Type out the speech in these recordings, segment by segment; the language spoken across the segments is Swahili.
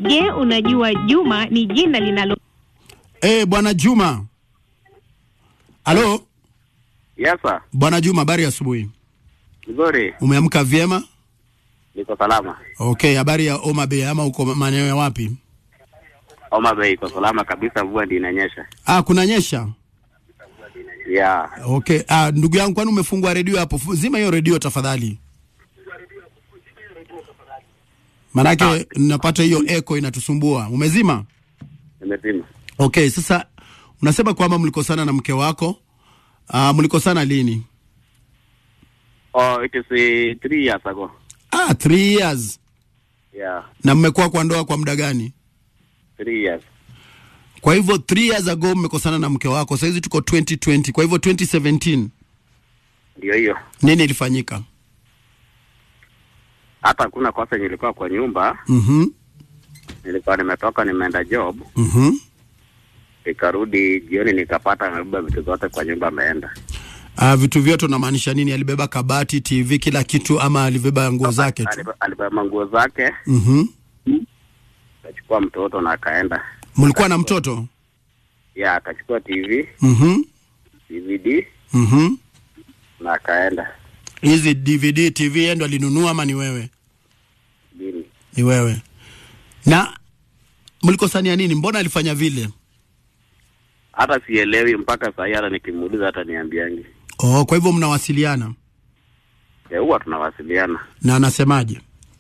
Je, unajua Juma ni jina linalo Eh, bwana Juma. Halo, Yes sir. bwana Juma, habari ya asubuhi. Nzuri. Umeamka vyema? Niko salama. Okay, habari ya Homa Bay ama uko maeneo ya wapi? Homa Bay iko salama kabisa, mvua ndio inanyesha. Ah, kunanyesha. Yeah. Okay. Ah, ndugu yangu kwani umefungua redio hapo? Fu- Zima hiyo redio tafadhali. Manake napata hiyo echo inatusumbua. Umezima? Nimezima. Okay, sasa unasema kwamba mlikosana na mke wako. Ah, mlikosana lini? Oh, it is uh, three years ago. Ah, three years. Yeah. Na mmekuwa kwa ndoa kwa muda gani? Three years. Kwa hivyo three years ago mmekosana na mke wako. Sasa hizi tuko 2020. Kwa hivyo 2017 Ndio hiyo. nini ilifanyika? Hata hakuna kosa nilikuwa kwa nyumba, Mhm. nilikuwa nimetoka nimeenda job, Mhm. nikarudi jioni nikapata amebeba vitu zote kwa nyumba ameenda. Ah, vitu vyote unamaanisha nini? Alibeba kabati, TV, kila kitu ama alibeba nguo zake tu? Alibe- Alibeba nguo zake, Mhm. akachukua mtoto na akaenda. Mlikuwa na mtoto? Yeah, akachukua TV, Mhm. DVD Mhm. na akaenda. Hizi DVD, TV yeye ndo alinunua ama ni wewe? Dini. Ni wewe. Na mlikosania nini? Mbona alifanya vile? Hata sielewi mpaka saa hii, hata nikimuuliza hata niambiangi. Oh, kwa hivyo mnawasiliana Eh, huwa tunawasiliana. na anasemaje?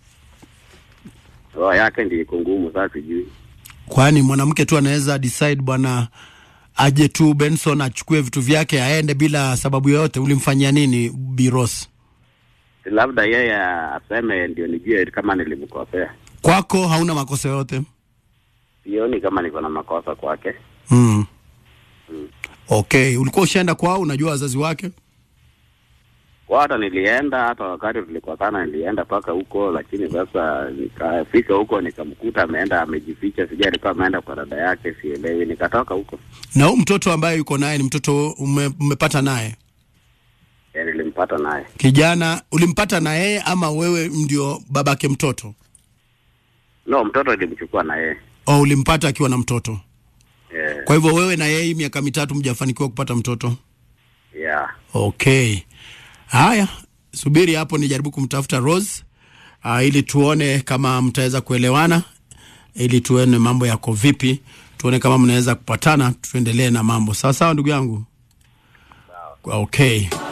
Roho yake ndio iko ngumu, sasa sijui. Kwani mwanamke tu anaweza decide bwana aje tu Benson achukue vitu vyake aende bila sababu yoyote? Ulimfanyia nini Biros? Labda yeye aseme ndio nijue kama nilimkosea. Kwako hauna makosa yoyote? Sioni kama niko na makosa kwake. Mm. Okay, ulikuwa ushaenda kwao, unajua wazazi wake? Kwa hata nilienda, hata wakati tulikosana nilienda mpaka huko, lakini sasa nikafika huko nikamkuta ameenda amejificha, sijui alikuwa ameenda kwa dada yake, sielewi. Nikatoka huko, Na huyu mtoto ambaye yuko naye ni mtoto ume, umepata naye Eh, nilimpata naye. kijana, ulimpata na yeye ama wewe ndio babake mtoto? No, mtoto nilimchukua na yeye Au ulimpata akiwa na mtoto? eh, Kwa hivyo wewe na yeye hii miaka mitatu mjafanikiwa kupata mtoto? yeah. Okay, haya, subiri hapo nijaribu kumtafuta Rose uh, ili tuone kama mtaweza kuelewana, ili tuone mambo yako vipi, tuone kama mnaweza kupatana, tuendelee na mambo sawa sawa, ndugu yangu. Okay.